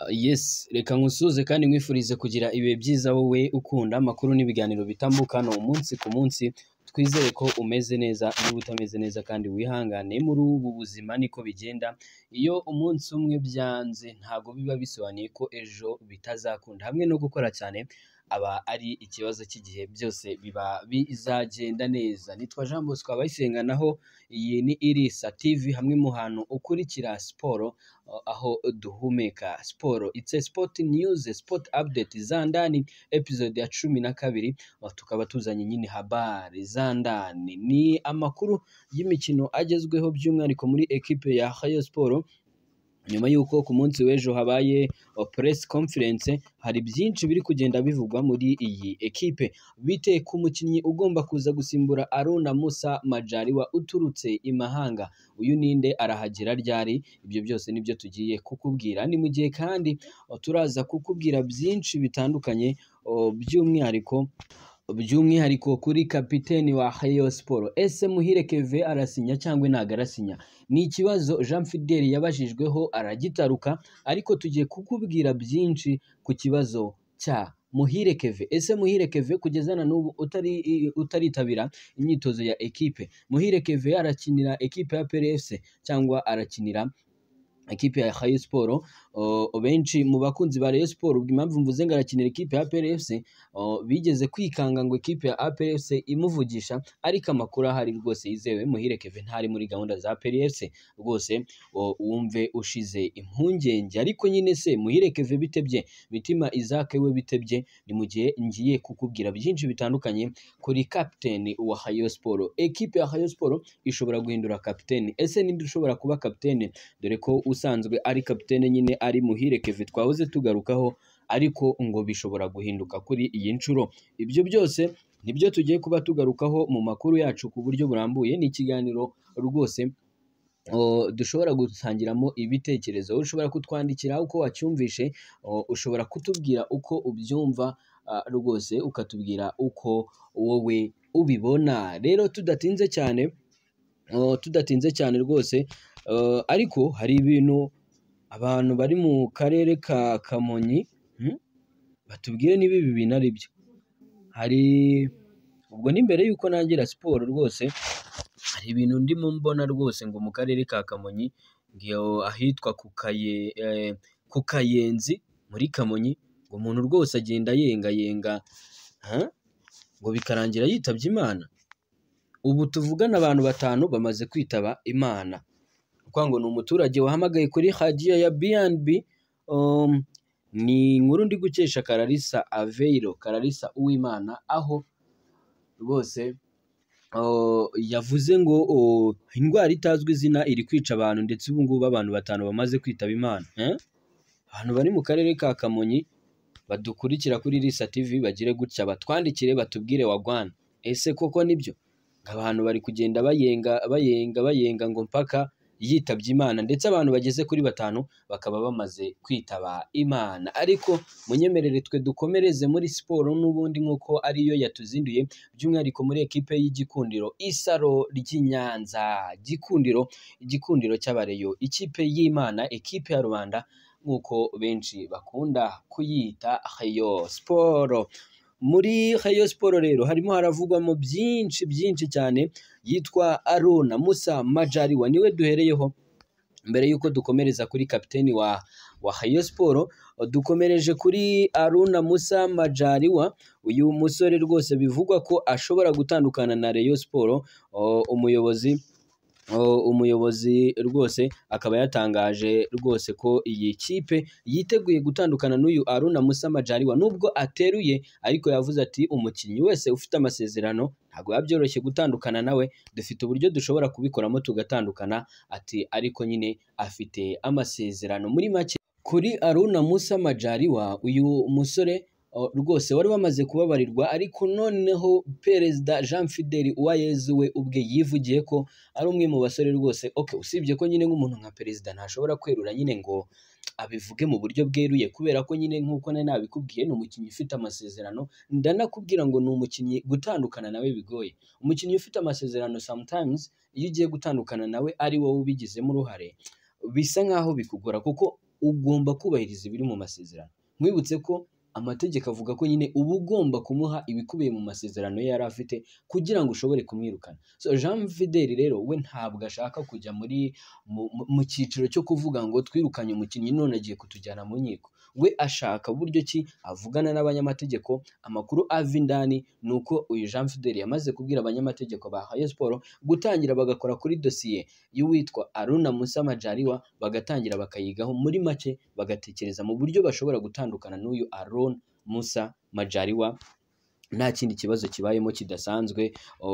Yes reka nkusuhuze kandi nkwifurize kugira ibihe byiza wowe ukunda amakuru n'ibiganiro bitambuka hano umunsi ku munsi twizere ko umeze neza niba utameze neza kandi wihangane muri ubu buzima niko bigenda iyo umunsi umwe byanze ntabwo biba bisobanuye ko ejo bitazakunda hamwe no gukora cyane aba ari ikibazo cy'igihe byose biba bizagenda neza nitwa Jean Bosco abayisenga naho iyi ni Irisa TV hamwe mu hantu ukurikira siporo aho duhumeka siporo it's a sport news sport update za ndani episode ya cumi na kabiri aho tukaba tuzanye nyine habari za ndani ni amakuru y'imikino agezweho by'umwihariko muri ekipe ya Rayon Sport nyuma y'uko ku munsi w'ejo habaye press conference hari byinshi biri kugenda bivugwa muri iyi ekipe bite ku mukinnyi ugomba kuza gusimbura Aruna Musa Majaliwa uturutse i Mahanga uyu ninde arahagera ryari ibyo byose nibyo tugiye kukubwira ni mu gihe kandi turaza kukubwira byinshi bitandukanye o, by'umwihariko by'umwihariko kuri kapiteni wa Hayo Sport ese Muhire Keve arasinya cyangwa ntabwo arasinya ni ikibazo Jean Fidel yabajijweho aragitaruka ariko tugiye kukubwira byinshi ku kibazo cya Muhire Keve ese Muhire Keve kugeza na n'ubu utari utaritabira imyitozo ya ekipe Muhire Keve arakinira ekipe ya PRFC cyangwa arakinira ekipe ya Rayon Sport uh, benshi mu bakunzi ba Rayon Sport ubwo impamvu mvuze ngo arakinira ekipe ya APR FC uh, bigeze kwikanga ngo ekipe ya APR FC imuvugisha ariko amakuru ahari rwose yizewe muhire Kevin ntari muri gahunda za APR FC rwose uh, wumve ushize impungenge ariko nyine se muhire Kevin bitebye mitima Isaac we bitebye ni mu gihe ngiye kukubwira byinshi bitandukanye kuri captain wa Rayon Sport ekipe ya Rayon Sport ishobora guhindura captain ese ninde ushobora kuba captain dore ko usanzwe ari kapitene nyine ari muhire keve twahoze tugarukaho ariko ngo bishobora guhinduka kuri iyi nshuro ibyo byose nibyo tugiye kuba tugarukaho mu makuru yacu ku buryo burambuye ni ikiganiro rwose o, dushobora gutangiramo ibitekerezo ushobora kutwandikira uko wacyumvishe o, ushobora kutubwira uko ubyumva ah, rwose ukatubwira uko wowe ubibona rero tudatinze cyane Uh, tudatinze cyane rwose uh, ariko hari ibintu abantu bari mu karere ka kamonyi hmm? batubwire niba ibi bintu ari byo hari ubwo ni mbere y'uko nangira siporo rwose hari ibintu ndimo mbona rwose ngo mu karere ka kamonyi ngiyo ahitwa ku kaye eh, ku kayenzi muri kamonyi ngo umuntu rwose agenda yengayenga ha? ngo bikarangira yitabye imana ubu tuvugana abantu batanu bamaze kwitaba imana kuko ngo ni umuturage wahamagaye kuri hagiya ya B&B um, ni inkuru ndi gukesha Kararisa Aveiro Kararisa Uwimana aho rwose uh, yavuze ngo uh, indwara itazwi izina iri kwica abantu ndetse ubu ngubu abantu batanu bamaze kwitaba imana eh? abantu bari mu karere ka Kamonyi badukurikira kuri Risa TV bagire gutya batwandikire batubwire wagwana ese koko nibyo abantu bari kugenda bayenga bayenga bayenga ngo mpaka yitabye imana ndetse abantu bageze kuri batanu bakaba bamaze kwitaba imana ariko munyemerere twe dukomereze muri siporo n'ubundi nk'uko ariyo yatuzinduye by'umwihariko muri ekipe y'igikundiro isaro ry'i Nyanza gikundiro igikundiro cy'abareyo ikipe y'imana ekipe ya rubanda nk'uko benshi bakunda kuyita hayo siporo muri Rayon Sport rero harimo haravugwamo byinshi byinshi cyane yitwa Aruna Musa Majaliwa niwe duhereyeho mbere y'uko dukomereza kuri kapiteni wa wa Rayon Sport dukomereje kuri Aruna Musa Majaliwa uyu musore rwose bivugwa ko ashobora gutandukana na Rayon Sport umuyobozi umuyobozi rwose akaba yatangaje rwose ko iyi kipe yiteguye gutandukana n'uyu Aruna Musa Majaliwa nubwo ateruye ariko yavuze ati umukinnyi wese ufite amasezerano ntabwo biba byoroshye gutandukana nawe dufite uburyo dushobora kubikoramo tugatandukana ati ariko nyine afite amasezerano muri make kuri Aruna Musa Majaliwa uyu musore rwose wari wamaze kubabarirwa ariko noneho perezida jean fideli uwayezu we ubwe yivugiye ko ari umwe mu basore rwose ok usibye ko nyine nk'umuntu nka perezida ntashobora kwerura nyine ngo abivuge mu buryo bweruye kubera ko nyine nk'uko nari nabikubwiye ni umukinnyi ufite amasezerano ndanakubwira ngo ni umukinnyi gutandukana nawe bigoye umukinnyi ufite amasezerano sometimes iyo ugiye gutandukana nawe ari wowe ubigizemo uruhare bisa nk'aho bikugora kuko ugomba kubahiriza ibiri mu masezerano nkwibutse ko amategeko avuga ko nyine uba ugomba kumuha ibikubiye mu masezerano ye yari afite kugira ngo ushobore kumwirukana so jean fideli rero we ntabwo ashaka kujya muri mu cyiciro cyo kuvuga ngo twirukanye umukinnyi none agiye kutujyana mu nkiko we ashaka buryo ki avugana n'abanyamategeko amakuru ava indani ni uko uyu jean fideli yamaze kubwira abanyamategeko ba hayo siporo gutangira bagakora kuri dosiye y'uwitwa aruna musa majariwa bagatangira bakayigaho muri make bagatekereza mu buryo bashobora gutandukana n'uyu aruna musa majariwa nta kindi kibazo kibayemo kidasanzwe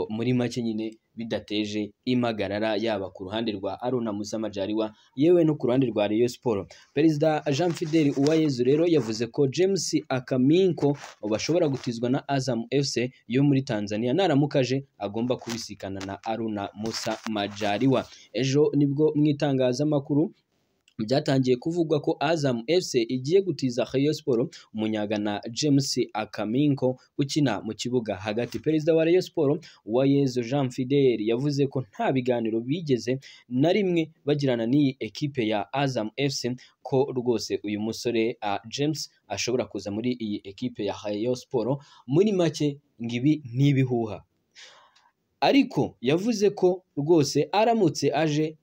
muri make nyine bidateje impagarara yaba ku ruhande rwa aruna musa majariwa yewe no ku ruhande rwa Rayon siporo perezida jean fidel uwayezu rero yavuze ko james akaminko bashobora gutizwa na azam fc yo muri tanzania naramukaje agomba kubisikana na aruna musa majariwa ejo nibwo mu itangazamakuru byatangiye kuvugwa ko Azam FC igiye gutiza Rayon Sport umunyagana James Akaminko ukina mu kibuga hagati perezida wa Rayon Sport Uwayezu Jean Fidel yavuze ko nta biganiro bigeze na rimwe bagirana n'iyi ekipe ya Azam FC ko rwose uyu musore uh, James ashobora kuza muri iyi ekipe ya Rayon Sport muri make ngibi n'ibihuha ariko yavuze ko rwose aramutse aje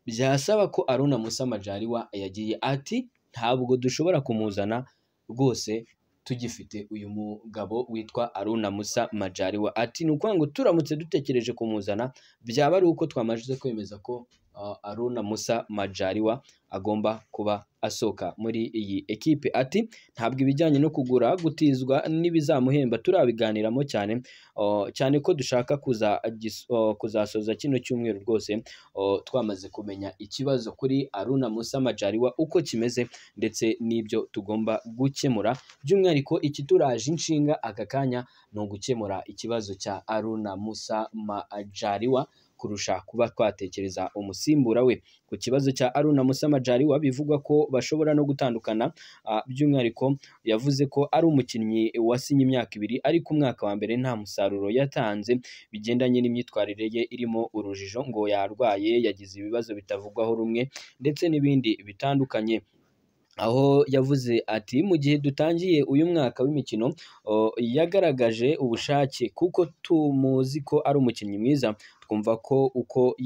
byasaba ko aruna musa majariwa yagiye ati ntabwo dushobora kumuzana rwose tugifite uyu mugabo witwa aruna musa majariwa ati ni ukuvuga ngo turamutse dutekereje kumuzana byaba ari uko twamaze kwemeza ko aruna musa majariwa agomba kuba asohoka muri iyi ekipe ati ntabwo ibijyanye no kugura gutizwa n'ibizamuhemba turabiganiramo cyane cyane ko dushaka kuzasoza kino cyumweru rwose twamaze kumenya ikibazo kuri aruna musa majariwa uko kimeze ndetse n'ibyo tugomba gukemura by'umwihariko ikituraje inshinga aka kanya ni ugukemura ikibazo cya aruna musa majariwa kurusha kuba twatekereza umusimbura we ku kibazo cya aruna musa majariwa bivugwa ko bashobora no gutandukana by'umwihariko yavuze ko ari umukinnyi wasinye imyaka ibiri ariko umwaka wa mbere nta musaruro yatanze bigendanye n'imyitwarire ye irimo urujijo ngo yarwaye yagize ibibazo bitavugwaho rumwe ndetse n'ibindi bitandukanye aho yavuze ati mu gihe dutangiye uyu mwaka w'imikino yagaragaje ubushake kuko tumuzi ko ari umukinnyi mwiza twumva ko uko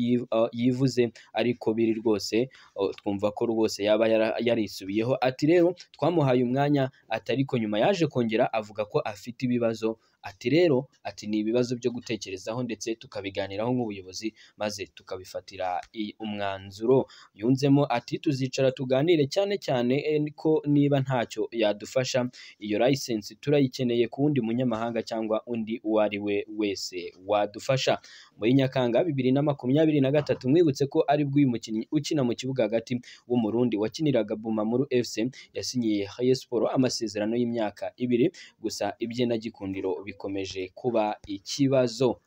yivuze ariko biri rwose twumva ko rwose yaba yarisubiyeho ati rero twamuhaye umwanya ati ariko nyuma yaje kongera avuga ko afite ibibazo ati rero ati ni ibibazo byo gutekerezaho ndetse tukabiganiraho nk'ubuyobozi maze tukabifatira umwanzuro yunzemo ati tuzicara tuganire cyane cyane ko niba ntacyo yadufasha iyo layisensi turayikeneye ku wundi munyamahanga cyangwa undi uwo ari we wese wadufasha muri nyakanga bibiri na makumyabiri na gatatu mwibutse ko ari bwo uyu mukinnyi ukina mu kibuga hagati w'umurundi wakiniraga bumamuru fc yasinyiye haye siporo amasezerano y'imyaka ibiri gusa iby'inagikundiro bikomeje kuba ikibazo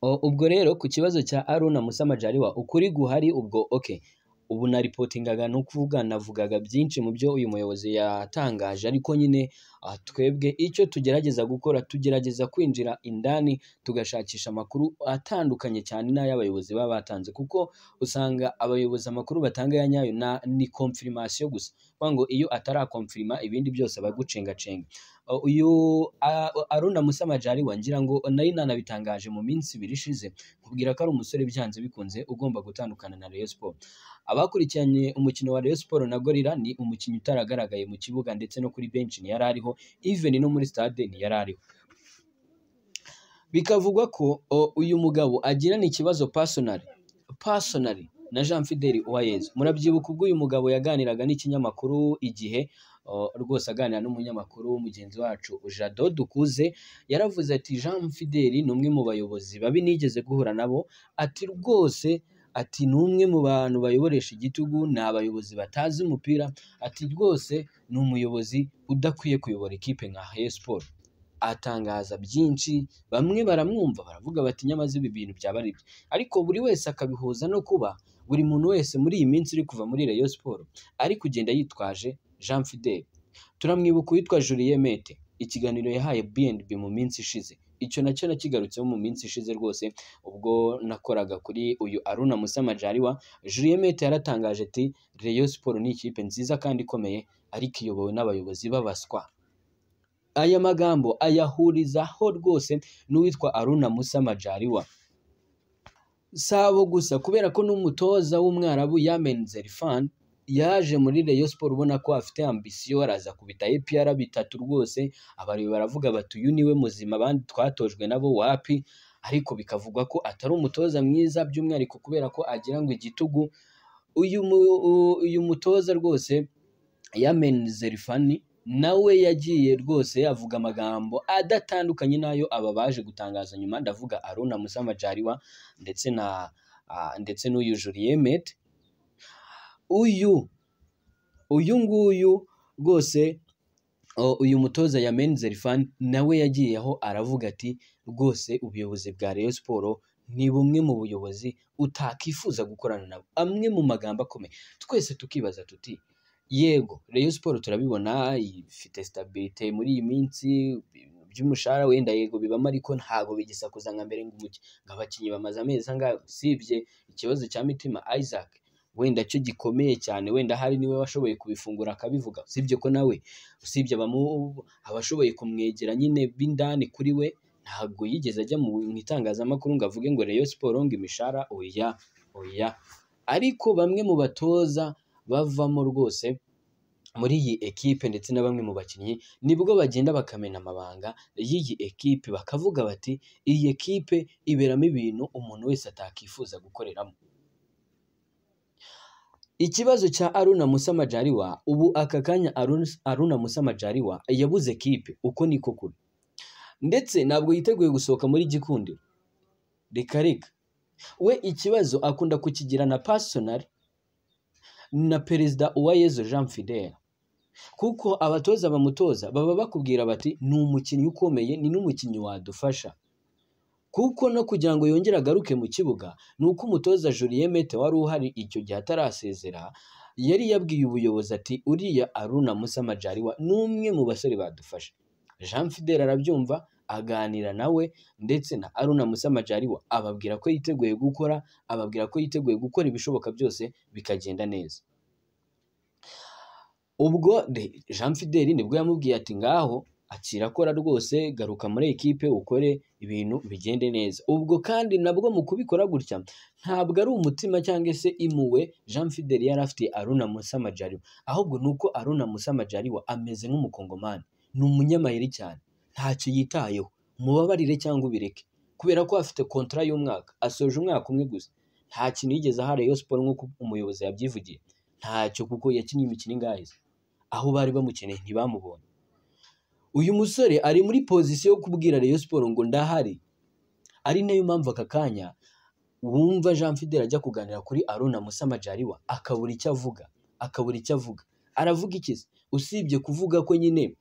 ubwo rero ku kibazo cya aruna musa majariwa ukuri guhari ubwo oke ubu naripotingaga ni ukuvuga navugaga byinshi mu byo uyu muyobozi yatangaje ariko nyine twebwe icyo tugerageza gukora tugerageza kwinjira indani tugashakisha amakuru atandukanye cyane n'ay'abayobozi baba batanze kuko usanga abayobozi amakuru batanga ya nyayo ni konfirimasiyo gusa ngo iyo atarakonfirima ibindi byose aba agucengacenga uyu aruna musa majariwa ngira ngo nari nanabitangaje mu minsi ibiri ishize kubwira ko ari umusore byanze bikunze ugomba gutandukana na Rayon Sport abakurikiranye umukino wa Rayon Sport na Gorilla ni umukinnyi utaragaragaye mu kibuga ndetse no kuri bench ntiyari ariho even no muri stade ntiyari ariho bikavugwa ko uyu mugabo agirana ikibazo personally personally na Jean Fidel Uwayezu murabyibuka ubwo uyu mugabo yaganiraga n'ikinyamakuru igihe rwose aganira n'umunyamakuru mugenzi wacu jado dukuze yaravuze ati jean fideli ni umwe mu bayobozi babi nigeze guhura nabo ati rwose ati ni umwe mu bantu bayoboresha igitugu ni abayobozi batazi umupira ati rwose ni umuyobozi udakwiye kuyobora ikipe nka heye siporo atangaza byinshi bamwe baramwumva baravuga bati nyamaze ibi bintu byaba ari bye ariko buri wese akabihuza no kuba buri muntu wese muri iyi minsi uri kuva muri Rayon siporo ari kugenda yitwaje jean fidel turamwibuka uwitwa julien mete ikiganiro yahaye bnb mu minsi ishize icyo nacyo nakigarutseho mu minsi ishize rwose ubwo nakoraga kuri uyu Aruna Musama Jariwa Julien Mete yaratangaje ati Rayon Sport ni ikipe nziza kandi ikomeye ariko iyobowe n'abayobozi b'abaswa aya magambo ayahurizaho rwose n'uwitwa Aruna Musama Jariwa sabo gusa kubera ko n'umutoza w'umwarabu Yamen Zerfan yaje muri Rayon Sport ubona ko afite ambisiyo araza kubita APR bitatu rwose abareba baravuga bati uyu niwe muzima abandi twatojwe nabo wapi ariko bikavugwa ko atari umutoza mwiza by'umwihariko kubera ko agira ngo igitugu uyu mu- u- uyu mutoza rwose Yamen Zerfani nawe yagiye rwose avuga amagambo adatandukanye n'ayo aba baje gutangaza nyuma ndavuga Aruna Musamajariwa ndetse na ah, ndetse n'uyu Julien Mete uyu uyu nguyu rwose o, uyu mutoza ya Menzerifan nawe yagiye aho aravuga ati rwose ubuyobozi bwa Rayon Sport ni bumwe mu buyobozi utakwifuza gukorana nabo amwe mu magambo akomeye twese tukibaza tuti yego Rayon Sport turabibona ifite stabilite muri iyi minsi by'umushahara wenda yego bibamo ariko ntago bigisakuza nka mbere ngo umuki- ngo abakinnyi bamaze amezi angahe usibye ikibazo cya Mitima Isaac wenda cyo gikomeye cyane wenda hari niwe washoboye kubifungura akabivuga usibye ko nawe usibye abamu- abashoboye kumwegera nyine b'indani kuri we ntabwo yigeze ajya mu mu itangazamakuru ngo avuge ngo Rayon Sport ngo imishahara oya oya ariko bamwe mu batoza bavamo rwose muri iyi ekipe ndetse na bamwe mu bakinnyi nibwo bagenda bakamena amabanga y'iyi ekipe bakavuga bati iyi ekipe iberamo ibintu umuntu wese atakwifuza gukoreramo Ikibazo cya Aruna Musa Majaliwa ubu aka kanya Aruna, Aruna Musa Majaliwa yabuze kipe uko niko kuri ndetse ntabwo yiteguye gusohoka muri gikundi reka reka we ikibazo akunda kukigira na personal na perezida Uwayezu Jean Fidel kuko abatoza bamutoza baba bakubwira bati ni umukinnyi ukomeye ni n'umukinnyi wadufasha kuko no kugira ngo yongere agaruke mu kibuga ni uko umutoza Julien Mete wari uhari icyo gihe atarasezera yari yabwiye ubuyobozi ati uriya Aruna Musa Majaliwa ni umwe mu basore badufasha Jean Fidel arabyumva aganira nawe ndetse na Aruna Musa Majaliwa ababwira ko yiteguye gukora ababwira ko yiteguye gukora ibishoboka byose bikagenda neza ubwo de- Jean Fidel nibwo yamubwiye ati ngaho akira akora rwose garuka muri ekipe ukore ibintu bigende neza ubwo kandi nabwo mu kubikora gutya ntabwo ari umutima cyangwa se imuwe Jean Fidel yari afitiye Aruna Musa Majaliwa ahubwo ni uko Aruna Musa Majaliwa ameze nk'umukongomani ni umunyamayeri cyane ntacyo yitayeho mubabarire cyangwa ubireke kubera ko afite kontra y'umwaka asoje umwaka umwe gusa nta kintu yigeze aha Rayon Sport nk'uko umuyobozi yabyivugiye ntacyo kuko yakinnye imikino ingahe se? aho bari bamukeneye ntibamubonye uyu musore ari muri pozisiyo yo kubwira Rayon Sport ngo ndahari ari nayo mpamvu aka kanya wumva Jean Fidel ajya kuganira kuri Aruna Musa Majaliwa akabura icyo avuga akabura icyo avuga aravuga iki se usibye kuvuga ko nyine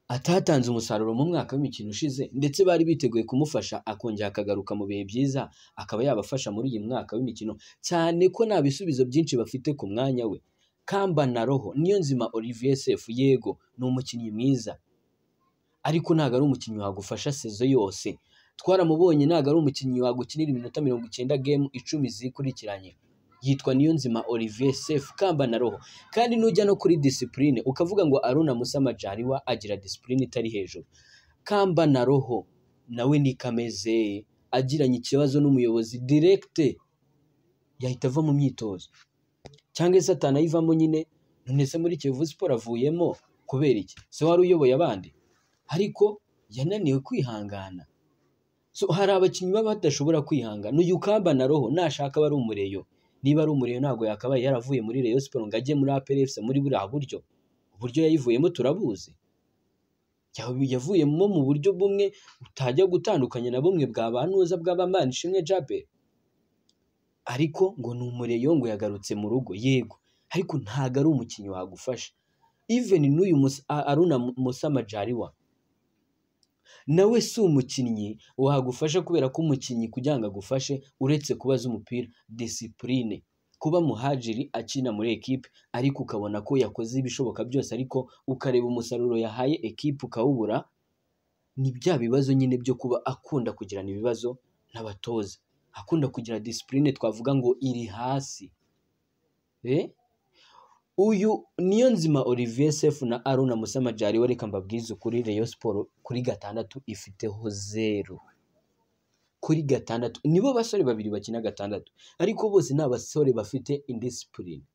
atatanze umusaruro mu mwaka w'imikino ushize ndetse bari biteguye kumufasha akongera akagaruka mu bihe byiza akaba yabafasha muri uyu mwaka w'imikino cyane ko nta bisubizo byinshi bafite ku mwanya we kamba na roho niyo nzima Olivier Sefu yego ni umukinnyi mwiza ariko ntabwo ari umukinnyi wagufasha sezo yose twaramubonye ntabwo ari umukinnyi wagukinira iminota mirongo icyenda gemu icumi zikurikiranye yitwa Niyonzima Olivier Sefu kamba na roho kandi nujya no kuri disipurine ukavuga ngo Aruna Musa Majaliwa agira disipurine itari hejuru kamba na roho nawe ni kameze agiranye ikibazo n'umuyobozi direkite yahita ava mu myitozo cyangwa se atanayivamo nyine none se muri Kiyovu Sport avuyemo kubera iki se wari uyoboye abandi ariko yananiwe kwihangana so hari abakinnyi baba badashobora kwihangana uyu kamba na roho nashaka aba ari umureyo niba ari umureyo ntabwo yakabaye yaravuye muri Rayon Sport ngo ajye muri APR FC muri buriya buryo uburyo yayivuyemo turabuzi Ya- yavuyemo mu buryo bumwe utajya gutandukanya na bumwe bwa ba nuza bw'abamana ishimwe Jabel ariko ngo ni umureyo ngo yagarutse mu rugo yego ariko ntago ari umukinnyi wagufasha even n'uyu Musa- A- Aruna Musa Majaliwa nawe si umukinnyi wagufasha kubera ko umukinnyi kugira ngo agufashe uretse kuba azi umupira disipurine kuba muhajiri akina muri ekipe ariko ukabona ko yakoze ibishoboka byose ariko ukareba umusaruro yahaye ekipe ukawubura ni bya bibazo nyine byo kuba akunda kugirana ibibazo n'abatoza akunda kugira disipurine twavuga ngo iri hasi Eh? uyu niyo nzima olivier sefu na aruna musamajari we reka mbabwize ukuri reyo siporo kuri gatandatu ifiteho zeru kuri gatandatu nibo basore babiri bakina gatandatu ariko bose ni abasore bafite indisipurine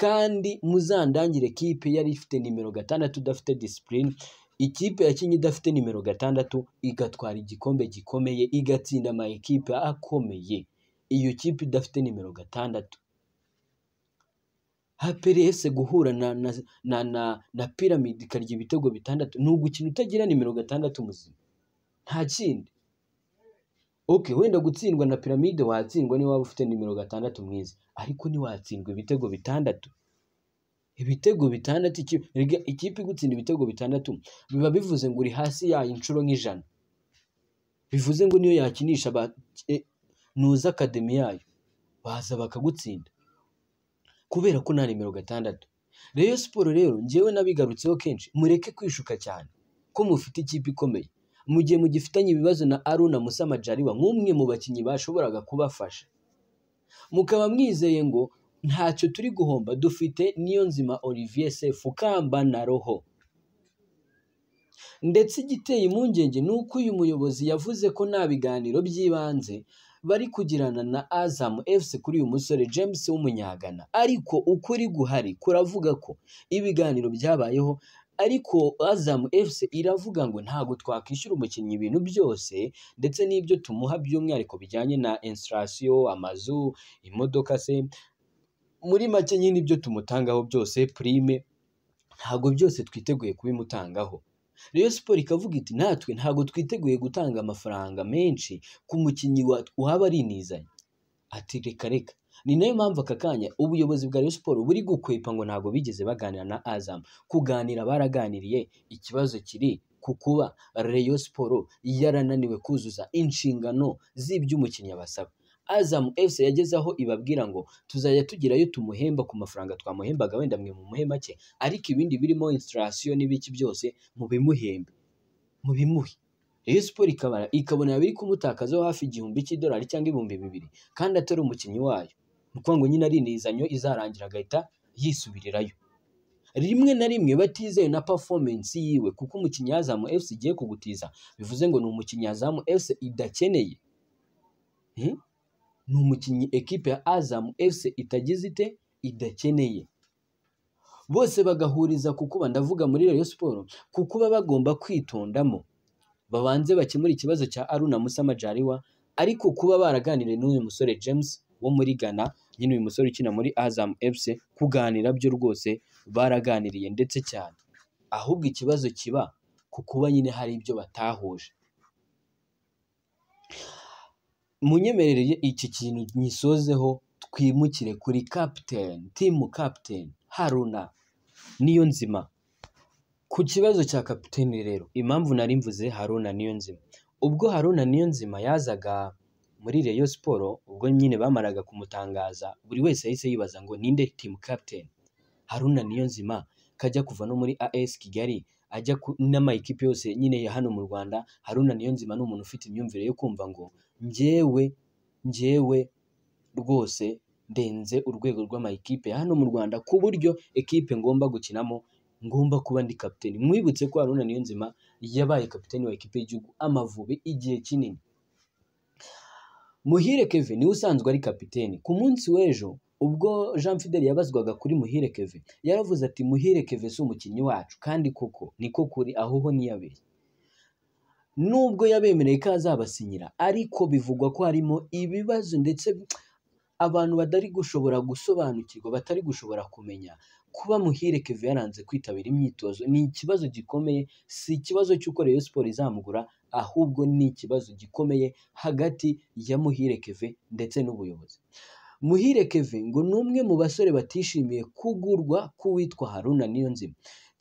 kandi muzandangire kipe yari ifite nimero gatandatu idafite disipurine ikipe yakinnye idafite nimero gatandatu igatwara igikombe gikomeye igatsinda amakipe akomeye iyo kipe idafite nimero gatandatu haperese guhura na na na na, na piramide ikarya ibitego bitandatu ni ugukina utagira nimero gatandatu muzima nta kindi okay wenda gutsindwa na piramide watsindwa niba waba ufite nimero gatandatu mwiza ariko ntiwatsindwa ibitego bitandatu ibitego bitandatu iki- erega ikipe igutsinda ibitego bitandatu biba bivuze ngo uri hasi yayo inshuro nk'ijana bivuze ngo niyo yakinisha ba- e- ntuzi akademi yayo baza bakagutsinda kubera ko nta nimero gatandatu Rayon siporo rero njyewe nabigarutseho kenshi mureke kwishuka cyane ko mufite ikipe ikomeye mu gihe mugifitanye ibibazo na aruna musamajariwa nk'umwe mu bakinnyi bashoboraga kubafasha mukaba mwizeye ngo ntacyo turi guhomba dufite niyo nzima olivier sefu kamba na roho ndetse igiteye impungenge ni uko uyu muyobozi yavuze ko nta biganiro by'ibanze bari kugirana na Azam FC kuri uyu musore James w'umunyagana ariko ukuri guhari kuravuga ko ibiganiro byabayeho ariko Azam FC iravuga ngo ntabwo twakwishyura umukinnyi ibintu byose ndetse n'ibyo tumuha by'umwihariko bijyanye na installation amazu imodoka se muri make nyine ibyo tumutangaho byose prime ntabwo byose twiteguye kubimutangaho Rayon Sport ikavuga iti natwe ntabwo twiteguye gutanga amafaranga menshi ku mukinnyi wa- waba arinizanye ati reka reka ni nayo mpamvu aka kanya ubuyobozi bwa Rayon Sport buri gukwepa ngo ntabwo bigeze baganira na Azam kuganira baraganiriye ikibazo kiri ku kuba Rayon Sport yarananiwe kuzuza inshingano z'iby'umukinnyi abasaba Azam FC yageze aho ibabwira ngo tuzajya tugirayo tumuhemba ku mafaranga twamuhembaga wenda mwe mu muhe make ariko ibindi birimo installation n'ibiki byose mubimuhembe mubimuhe Rayon Sport ikabara ikabona biri kumutakazaho hafi igihumbi cy'idolari cyangwa ibihumbi bibiri kandi atari umukinnyi wayo ni ukuvuga ngo nyine ari inizanyo izarangira agahita yisubirirayo rimwe na rimwe batizeye na performance yiwe kuko umukinnyi yazamu FC igiye kugutiza bivuze ngo ni umukinnyi yazamu FC idakeneye Hmm? ni umukinnyi ekipe ya Azam FC itagize ite idakeneye bose bagahuriza ku kuba ndavuga muri Rayon Sport ku kuba bagomba kwitondamo babanze bakemure ikibazo cya Aruna Musa Majaliwa ariko kuba baraganiriye n'uyu musore James wo muri Ghana nyine uyu musore ukina muri Azam FC kuganira byo rwose baraganiriye ndetse cyane ahubwo ikibazo kiba ku kuba nyine hari ibyo batahuje munyemerere iki kintu nyisozeho twimukire kuri captain timu captain haruna niyo nzima ku kibazo cya kapiteni rero impamvu nari mvuze haruna niyo nzima ubwo haruna niyo nzima yazaga muri Rayon siporo ubwo nyine bamaraga kumutangaza buri wese yahise yibaza ngo ninde timu captain haruna niyo nzima kajya kuva no muri as kigali ajya ku- n'amayikipe yose nyine ya hano mu rwanda haruna niyo nzima ni umuntu ufite imyumvire yo kumva ngo njyewe njyewe rwose ndenze urwego rw'amayikipe ya hano mu rwanda ku buryo ekipe ngomba gukinamo ngomba kuba ndi kapiteni mwibutse ko haruna niyonzima yabaye kapiteni wa ekipe y'igihugu amavubi igihe kinini muhire keve niwe usanzwe ari kapiteni ku munsi w'ejo ubwo jean fidel yabazwaga kuri muhire keve yaravuze ati muhire keve si umukinnyi wacu kandi koko niko kuri aho ho niyabeshye nubwo yabemereye ko azabasinyira ariko bivugwa ko harimo ibibazo ndetse abantu batari gushobora gusobanukirwa batari gushobora kumenya kuba muhire keve yaranze kwitabira imyitozo ni ikibazo gikomeye si ikibazo cy'uko Rayon Sport izamugura ahubwo ni ikibazo gikomeye hagati ya muhire keve ndetse n'ubuyobozi muhire keve ngo ni umwe mu basore batishimiye kugurwa k'uwitwa haruna niyonzima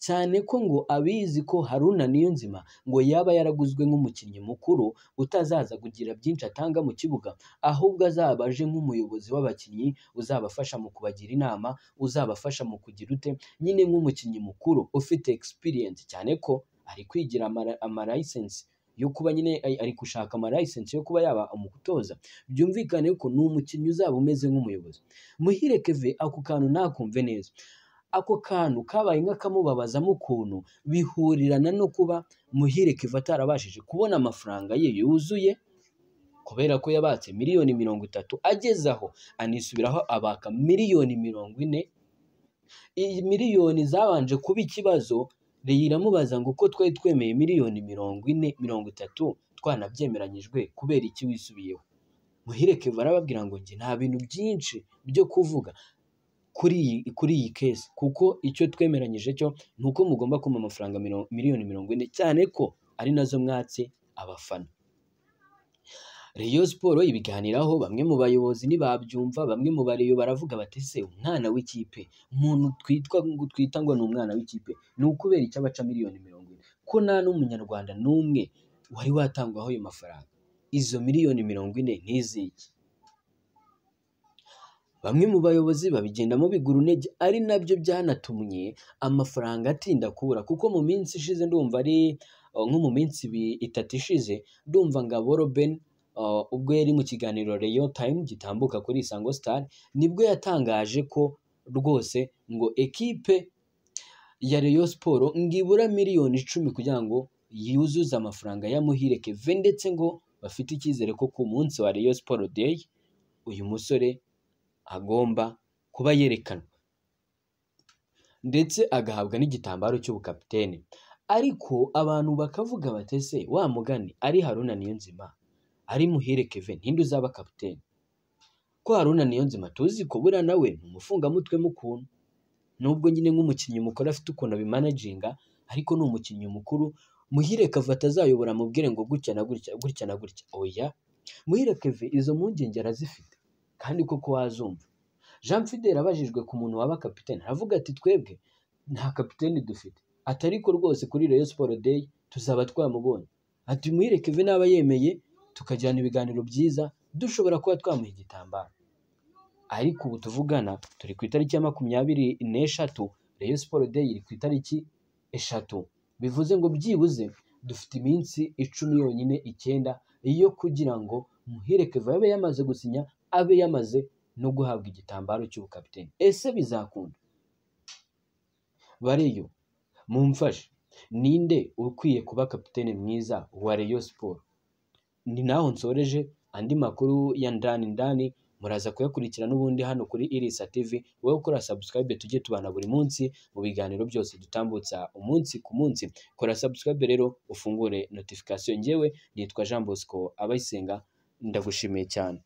cyane ko ngo abizi ko haruna niyonzima ngo yaba yaraguzwe nk'umukinnyi mukuru utazaza kugira byinshi atanga mu kibuga ahubwo azaba aje nk'umuyobozi w'abakinnyi uzabafasha mu kubagira inama uzabafasha mu kugira ute nyine nk'umukinnyi mukuru ufite experience cyane ko ari kwigira amara- amalayisensi yo kuba nyine ari- ari gushaka amalayisensi yo kuba yaba umutoza byumvikane ko ni umukinnyi uzaba umeze nk'umuyobozi muhire keve ako kantu ntakumve neza ako kantu kabaye nk'akamubabazamo ukuntu bihurirana no kuba muhire keve atarabashije kubona amafaranga ye yuzuye kubera ko yabatse miliyoni mirongo itatu ageze aho anisubiraho abaka miliyoni mirongo ine iyi miliyoni zabanje kuba ikibazo Reyo iramubaza ngo uko twari twemeye miliyoni mirongo ine mirongo itatu twanabyemeranyijwe kubera iki wisubiyeho muhire keva arababwira ngo njye nta bintu byinshi byo kuvuga kuri iyi kuri iyi kesi kuko icyo twemeranyije cyo ni uko mugomba kumpa amafaranga miro- miliyoni mirongo ine cyane ko ari nazo mwatse abafana Rayon Sport ibiganiraho bamwe mu bayobozi ntibabyumva bamwe mu bareyo baravuga bati se umwana w'ikipe umuntu twitwa ngo twita ngo ni umwana w'ikipe ni ukubera icyo abaca miliyoni mirongo ine ko nta n'umunyarwanda n'umwe wari watangwaho ayo mafaranga izo miliyoni mirongo ine n'iziki bamwe mu bayobozi babigendamo bigura intege ari nabyo byanatumye amafaranga atinda kubura kuko mu minsi ishize ndumva ari eh, nko mu minsi ibi- itatu ishize ndumva ngabo Robben Uh, ubwo yari mu kiganiro Rayon Time gitambuka kuri Isango Star nibwo yatangaje ko rwose ngo ekipe ya Rayon Sport ngo ibura miliyoni icumi kugira ngo yuzuze amafaranga ya Muhire Kevin ndetse ngo bafite icyizere ko ku munsi wa Rayon Sport Day uyu musore agomba kuba yerekanwa ndetse agahabwa n'igitambaro cy'ubukapitene ariko abantu bakavuga bati se wa mugani ari Haruna Niyonzima ari muhire Kevin ntinde uzaba kapiteni ko Haruna Niyonzima tuzi ko buriya nawe ni umufungamutwe mukuntu nubwo nyine nk'umukinnyi mukuru afite ukuntu abimanaginga ariko ni umukinnyi mukuru muhire kava atazayobora amubwire ngo gutya na gutya gutya na gutya oya muhire Kevin izo mpungenge arazifite kandi koko wazumva Jean Fidel abajijwe ku muntu waba kapiteni aravuga ati twebwe nta kapiteni dufite ati ariko rwose kuri Rayon Sport Day tuzaba twamubonye ati muhire Kevin naba yemeye tukajyana ibiganiro byiza dushobora kuba twamuha igitambaro ariko ubu tuvugana turi ku itariki ya makumyabiri n'eshatu Rayon Sport Day iri ku itariki eshatu bivuze ngo byibuze dufite iminsi icumi yonyine icyenda yo kugira ngo Muhire Keva abe yamaze gusinya abe yamaze no guhabwa igitambaro cy'ubukapiteni ese bizakunda bareyo mumfashe ninde ukwiye kuba kapiteni mwiza wa Rayon Sport ni naho nsoreje andi makuru ya ndani ndani muraza kuyakurikira n'ubundi hano kuri Irisa TV wowe ukora subscribe tujye tubana buri munsi mu biganiro byose dutambutsa umunsi ku munsi kora subscribe rero ufungure notification njyewe nitwa Jean Bosco abayisenga ndagushimiye cyane